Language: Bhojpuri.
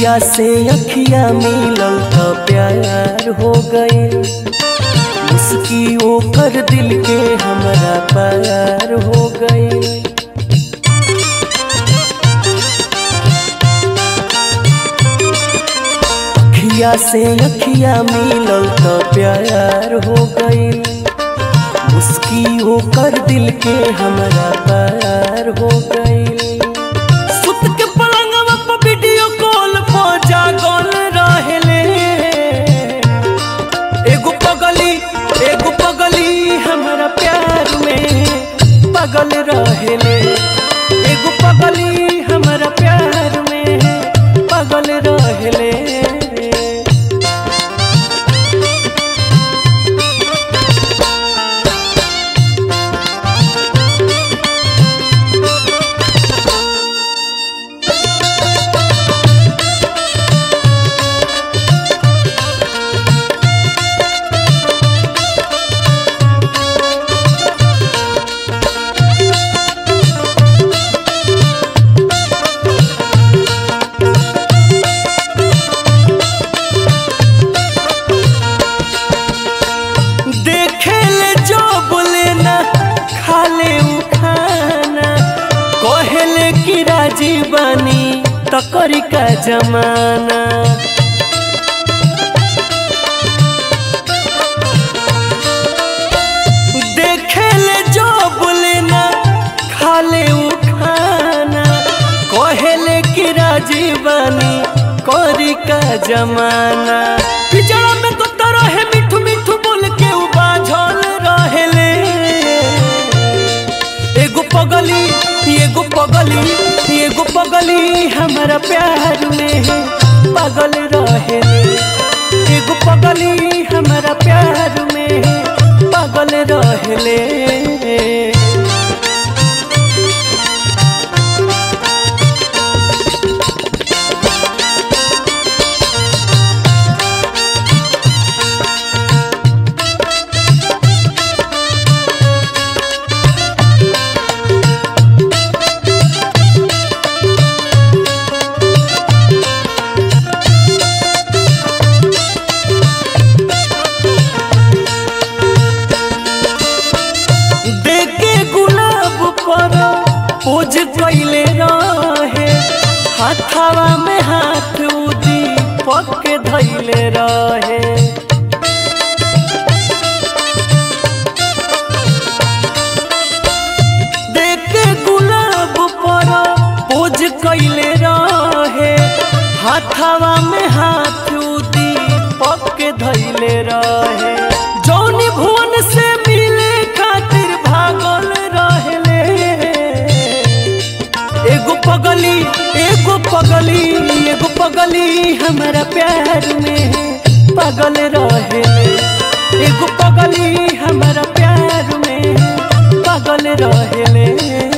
अखिया से अखिया मिलल त प्यार हो गई मुस्की ओकर दिल के हमरा प्यार हो गई अखिया से अखिया मिलल त प्यार हो गई मुस्की ओकर दिल के हमरा प्यार हो गई सुत के पलंगवा पर वीडियो कॉल पर जागल रहेले एगो पगली एगो पगली हमरा प्यार में पगल रहेले एगो पगली हमरा प्यार में पगल रहेले देखे ले जो बोले ना खाले उ खाना कहेले कि राजी बानी तकरी का जमाना देखे ले जो बोले ना खाले उ खाना कहेले कि राजी बानी करी का जमाना पिजड़ा में तो तरह मिठू मिठू बोल के उ बाझल रहेले एगो पगली एगो पगली एगो पगली हमारा प्यार में पागल रहेले एगो पगली हमारा प्यार में पागल रहेले देखे गुलाब पर पोज कैले रहे हाथावा में हाथ उदी पक के धैले रहे देखे गुलाब पर पोज कैले रहे हाथावा में हाथ उदी पक के धैले रहे जौनी भुवन से मिले खातिर भागल रहेले एगो पगली एगो पगली एगो पगली हमारा प्यार में पागल रहेले एगो पगली हमारा प्यार में पागल रहेले